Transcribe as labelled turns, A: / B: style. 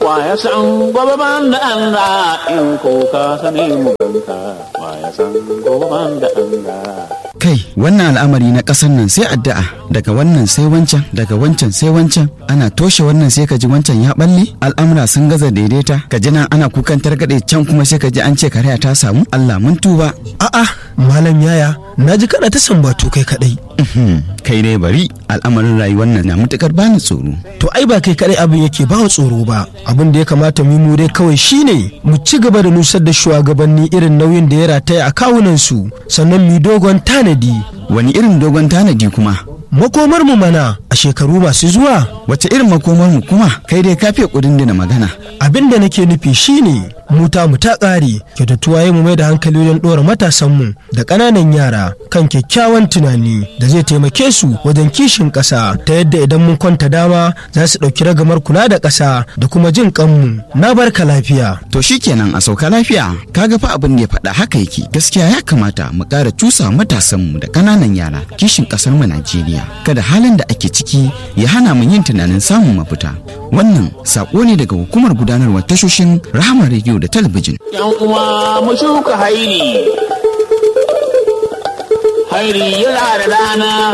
A: wa ya san gobe ban da Allah in ko ka sani mu ganka wa ya san gobe ban da Allah
B: kai wannan al'amari na ƙasar nan sai addu'a daga wannan sai wancan daga wancan sai wancan ana toshe wannan sai ka ji wancan ya balle al'amura sun gaza daidaita ka ji nan ana kukan targaɗe can kuma sai ka ji an ce kariya ta samu Allah mun tuba
C: A'a, Malam Yaya, na ji kana ta sambatu kai kadai.
B: Uhm, kai dai bari al'amarin rayuwar nan na matukar bani tsoro
C: To ai ba kai kadai abin yake ba wa tsoro ba. Abin da ya kamata mu mu dai kawai shine mu ci gaba da nusar da shugabanni irin nauyin da ya rataya a kawunan su, sannan mu dogon tanadi.
B: wani irin dogon tanadi kuma
C: Makomar mu mana a shekaru masu zuwa.
B: wace irin makomar mu kuma kai dai ka fiye kudin da magana
C: Abin da nake nufi shine mu ta mu ta ƙare kyautatuwa ya mu mai da hankali wajen ɗora matasanmu da ƙananan yara kan kyakkyawan tunani da zai taimake su wajen kishin ƙasa ta yadda idan mun kwanta dama za su ɗauki ragamar kula da ƙasa da kuma jin ƙanmu na barka lafiya.
B: to shikenan a sauka lafiya kaga fa abin da ya faɗa haka yake gaskiya ya kamata mu ƙara cusa matasan mu da ƙananan yara kishin ƙasar mu Najeriya kada halin da ake ciki ya hana mu yin tunanin samun mafita wannan sako ne daga hukumar gudanarwar tashoshin Rahama Radio da talabijin
A: yan uwa mu shuka hairi hairi yana da rana